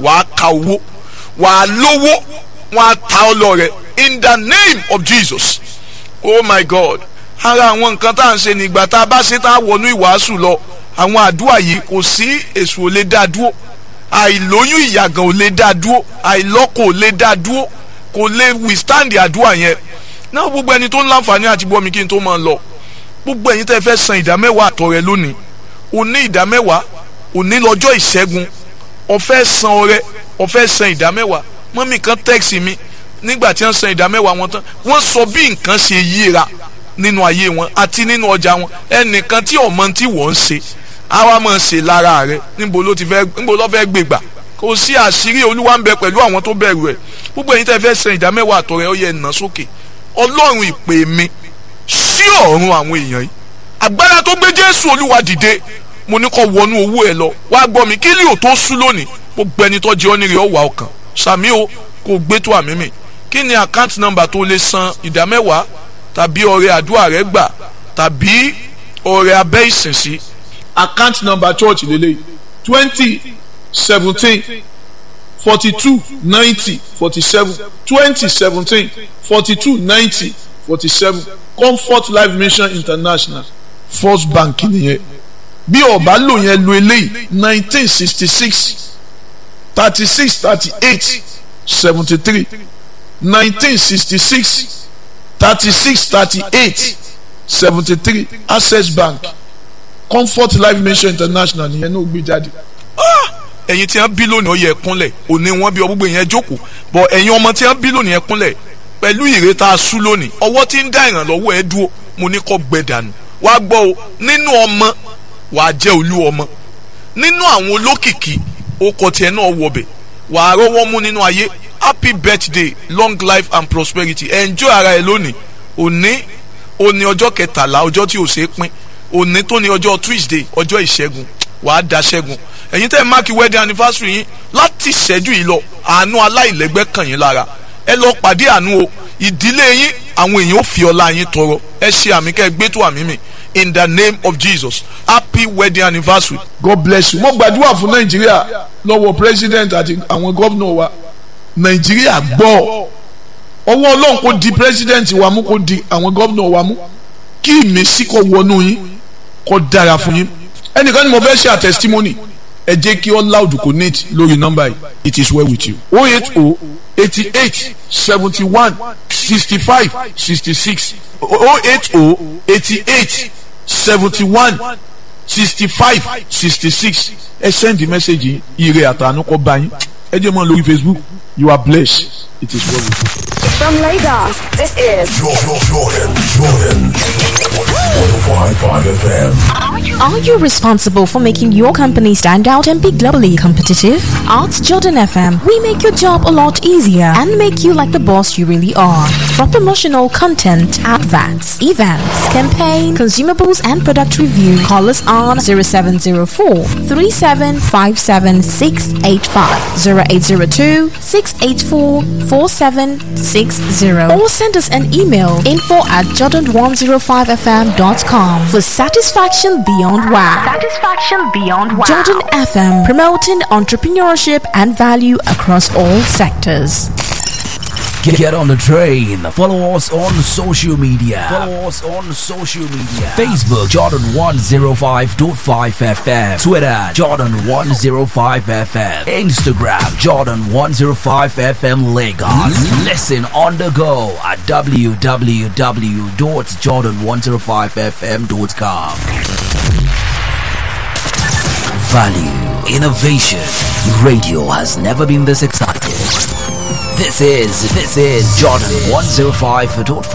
wàá ka owó wàá lówó wọn á ta ọ lọ rẹ in the name of Jesus oh my God ara àwọn nǹkan tá à ń ṣe nígbà tá a bá ṣe tá a wọnú ìwàásù lọ àwọn àdúrà yìí kò sí èṣù ò lè dá dúró àìlóyún ìyàgàn ò lè dá dúró àìlọ́kọ ò lè dá dúró kò lè withstand àdúrà yẹn náà gbogbo ẹni tó ń láǹfààní àti bọ́ mi kí n tó máa lọ gbogbo ẹ̀yin tẹ́ fẹ́ san ìdámẹ́wàá àtọrẹ lónìí òní ìdámẹ́wàá òní lọ́jọ́ ìṣẹ́gun ọ̀fẹ́ san ọrẹ ọ̀fẹ́ san ìdámẹ́wàá mọ́mì kan tẹ́ẹ̀sì mi nígbà tí wọ́n san ìdámẹ́wàá wọn tán wọ́n sọ bí nǹkan ṣe yíra nínú ayé wọn àti nínú ọjà wọn ẹnìkan tí ọmọ tí wọ́n ń ṣe àwa máa ṣe lára rẹ níbo ló ti fẹ́ níbo ló fẹ́ gbégbà kò sí àṣírí olúwa ń bẹ pẹ̀lú àwọn tó bẹ̀rù ẹ̀ gbogbo ẹ̀yin tẹ́ fẹ́ san ìdámẹ́wàá àtọrẹ ó yẹ nà sókè ọlọ́run ìpè mi sí ọ̀run àwọn èèyàn yìí agbára tó gbé jésù olúwa dìde mo ní kó wọnú owó ẹ lọ wá gbọ́ mi kí lè ò tó sú lónìí gbogbo ẹni tó jẹ́ ọ́nìrè ọ̀wà ọkàn sàmí o kò gbé tó àmì mi kí ni àkáǹtì nọ́mbà tó lè san ìdámẹ́wàá tàbí ọrẹ àdúrà rẹ gbà tàbí ọrẹ abẹ́ ìsinsí. account number church lele twenty seventeen forty two ninety forty seven twenty seventeen forty two ninety forty seven comfort life mission international first bank nìyẹn bí ọba lò yẹn lo eléyìí nineteen sixty six thirty six thirty eight seventy three nineteen sixty six thirty six thirty eight seventy three access bank comfort life mission international nìyẹn náà gbé jáde. ẹ̀yin tí wọ́n bí lónìí ó yẹ kúnlẹ̀ òní wọ́n bí ọgbọ́gbọ́ yẹn jókòó bọ̀ ẹ̀yin ọmọ tí wọ́n bí lónìí ẹ kúnlẹ̀ pẹ̀lú ìrètà asú lónìí ọwọ́ tí ń dá ìrànlọ́wọ́ ẹ dúró mo ní kó gbẹ dànù wá gbọ́ o nínú ọmọ wàá jẹ́ olú ọmọ nínú àwọn olókìkí okọ̀ tiẹ̀ náà wọbẹ̀ wàá rọ́wọ́ mú nínú ayé happy birthday long life and prosperity enjoy ara ẹ lónìí òní òní ọjọ́ kẹtàlá ọjọ́ tí ò ṣe é pín òní tó ní ọjọ́ tuesday ọjọ́ ìṣẹ́gun wàá da ṣẹ́gun ẹ̀yin tẹ́ ẹ máàkì wedding anniversary yín láti ìṣẹ́jú yìí lọ àánú aláìlẹ́gbẹ́ kàn yín lára ẹ lọ pàdé àánú o ìdílé yín àwọn èèyàn ò fi ọlá yín tọrọ ẹ ṣe àmì kẹ́ ẹ gbé tó àmì mi in the name of jesus happy wedding anniversary. god bless you mo gbàdúrà fún nàìjíríà lọ́wọ́ president àti àwọn gómìnà wa nàìjíríà gbọ́ ọwọ́ ọlọ́run kò di president wa mú kò di àwọn gómìnà wa mú kí ìmísí kó wọnú yín kó dára fún yín ẹnìkan ni mo fẹ́ ṣe à testimony ẹ jẹ́ kí all loud connect lórí nọ́mbà yìí it is well with you oh eight oh eighty eight seventy one sixty five sixty six oh eight oh eighty eight seventy one sixty five sixty six ẹ send the message yìí ire àtàánú kó bá yín ẹ jẹ́ mọ́ lórí facebook you are blessed it is well with you. From Lagos, this is Jordan, Jordan, Jordan. 105.5 FM. Are you responsible for making your company stand out and be globally competitive? At Jordan FM, we make your job a lot easier and make you like the boss you really are. From promotional content, adverts, events, campaign, consumables, and product review, call us on 0704 3757 685, 0802 684 4760, or send us an email info at jordan105fm.com for satisfaction beyond wow. Satisfaction Beyond Wow. Jordan FM, promoting entrepreneurship and value across all sectors. Get, get on the train. Follow us on social media. Follow us on social media. Facebook Jordan 105.5 FM. Twitter Jordan 105 FM. Instagram Jordan 105 FM Lagos. Listen on the go at www.jordan105fm.com. Value, innovation. Radio has never been this exciting. This is this is Jordan 105.5